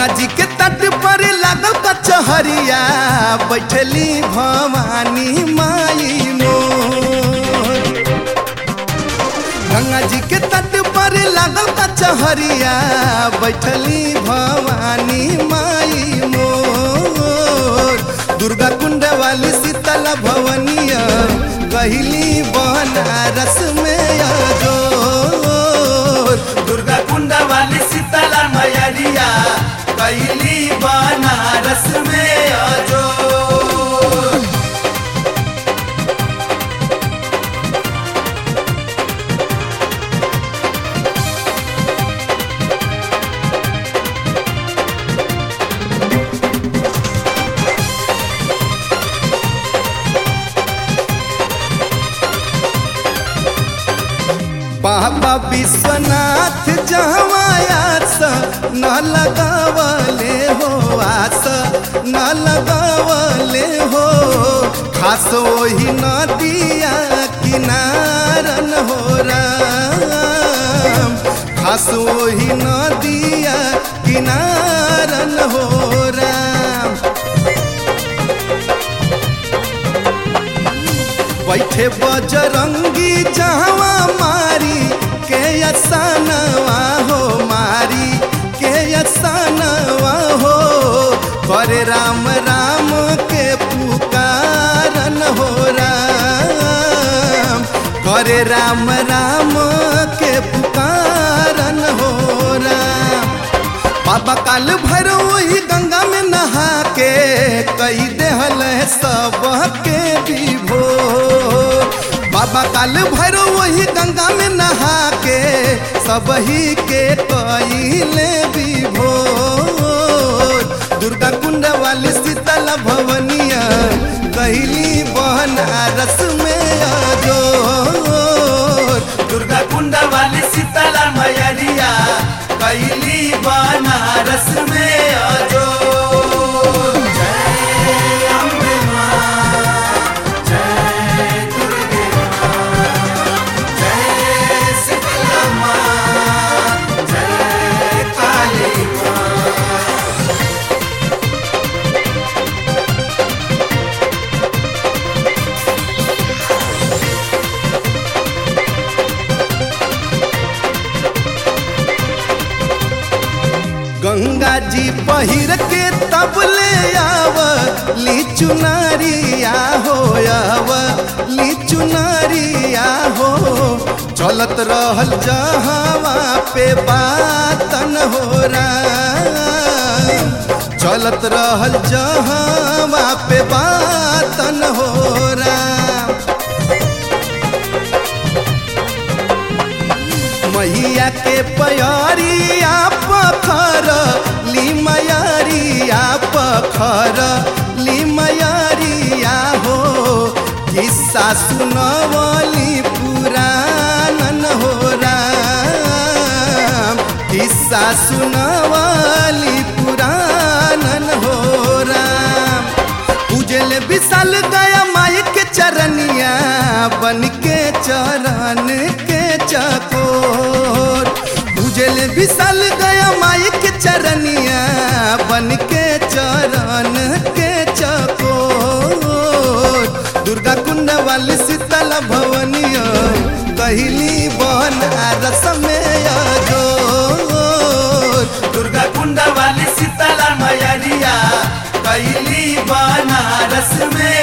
जी के तट पर लागल कचहरिया बैठली भवानी माई मोर गंगा जी के तट पर लागल कचहरिया बैठली भवानी माई मोर दुर्गा कुंड वाली शीतल भवनिया गहिली बनारस में जोर दुर्गा कुंड वाली शीतल मैरिया गहिली बनारस में जोर बाबा विश्वनाथ जहवायास न लगावले हो आस न लगावले हो खास वही नदिया किनारन हो राम खास वही नदिया किनारन हो राम बैठे बजरंगी जहवा मारी के असानवा हो मारी के असानवा हो करे राम राम के पुकारन हो राम करे राम राम के पुकारन हो राम बाबा काल भर वही गंगा में नहा के कई देहल सबके विभो बाबा काल भर वही गंगा में नहा के सब ही के कईले विभो दुर्गा कुंड वाली शीतल भवनिया कहली बनारस में जोर दुर्गा कुंड वाली शीतल मैरिया कैली बनारस में अजो जय अम्बे मां, जय दुर्गे मां, जय शीतला मां, जय काली मां। गंगा जी पहिर के तब ले आव ली चुनरिया हो आव ली चुनरिया हो चलत रहल जहावा पे बातन हो राम चलत रहल जहावा पे बातन हो राम मैया के पयरिया पखर ली मयरिया पखर ली मयरिया हो किस्सा सुनवली पुराणन हो राम किस्सा सुनवली पुराणन हो राम उजल विशाल गया माई के चरनिया बन के चरण के चकोर उजल विशाल गया माई के चरनिया बन के चरण के चकोर दुर्गा कुंड वाली शीतल भवनिया कहली बनारस में जोर दुर्गा कुंड वाली शीतला मैरिया कैली बनारस में